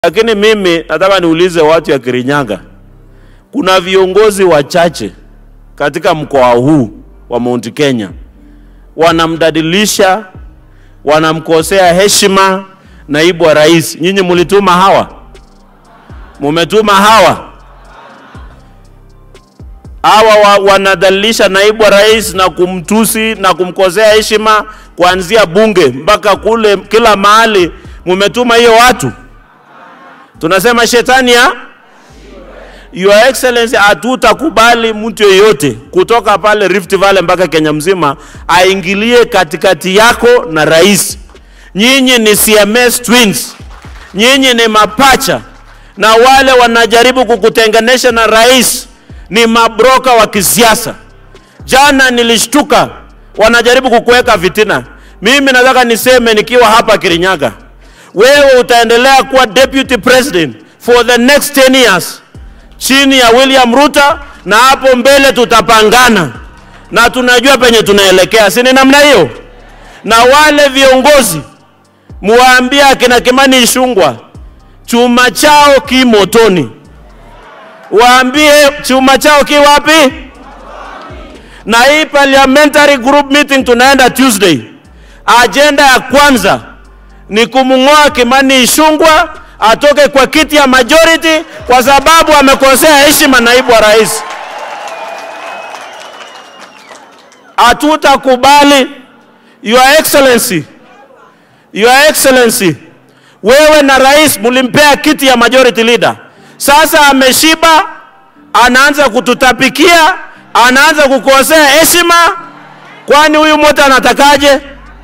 Lakini mimi nataka niulize watu ya Kirinyaga, kuna viongozi wachache katika mkoa huu wa Mount Kenya wanamdadilisha, wanamkosea heshima naibu wa rais. Nyinyi mulituma hawa, mumetuma hawa hawa wa, wanadhalilisha naibu wa rais na kumtusi na kumkosea heshima kuanzia bunge mpaka kule kila mahali. Mumetuma hiyo watu tunasema shetani ya Your Excellency, hatutakubali mtu yeyote kutoka pale Rift Valley mpaka Kenya mzima aingilie katikati yako na rais. Nyinyi ni CMS twins, nyinyi ni mapacha, na wale wanajaribu kukutenganisha na rais ni mabroka wa kisiasa. Jana nilishtuka, wanajaribu kukuweka vitina. Mimi nataka niseme nikiwa hapa Kirinyaga, wewe utaendelea kuwa deputy president for the next 10 years chini ya William Ruto, na hapo mbele tutapangana na tunajua penye tunaelekea, si ni namna hiyo? Na wale viongozi muwaambie akina Kimani Ichung'wah chuma chao ki motoni, waambie chuma chao ki wapi? Na hii parliamentary group meeting tunaenda Tuesday, ajenda ya kwanza ni kumng'oa Kimani Ichung'wah atoke kwa kiti ya majority kwa sababu amekosea heshima naibu wa rais. Hatutakubali. Your Excellency, Your Excellency, wewe na rais mulimpea kiti ya majority leader. Sasa ameshiba, anaanza kututapikia, anaanza kukosea heshima. Kwani huyu moto anatakaje?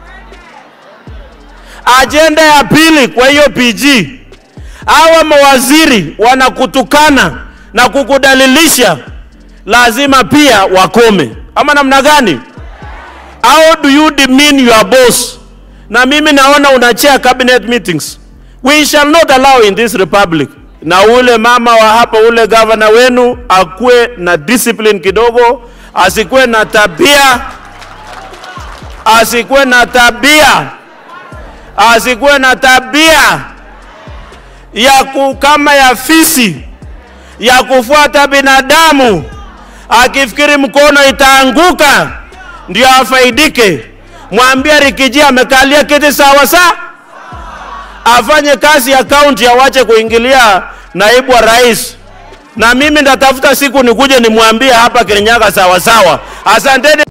Ajenda ya pili kwa hiyo PG, hawa mawaziri wanakutukana na kukudalilisha, lazima pia wakome, ama namna gani? How do you demean your boss? Na mimi naona unachea cabinet meetings. We shall not allow in this republic. Na ule mama wa hapa, ule gavana wenu akuwe na discipline kidogo, asikuwe na tabia, asikuwe na tabia, asikuwe na tabia ya ku, kama ya fisi ya kufuata binadamu, akifikiri mkono itaanguka ndio afaidike. Mwambie Rikiji amekalia kiti sawa sawa, afanye kazi ya kaunti, awache kuingilia naibu wa rais. Na mimi ndatafuta siku nikuje nimwambie hapa Kirinyaga sawa sawa. Asanteni.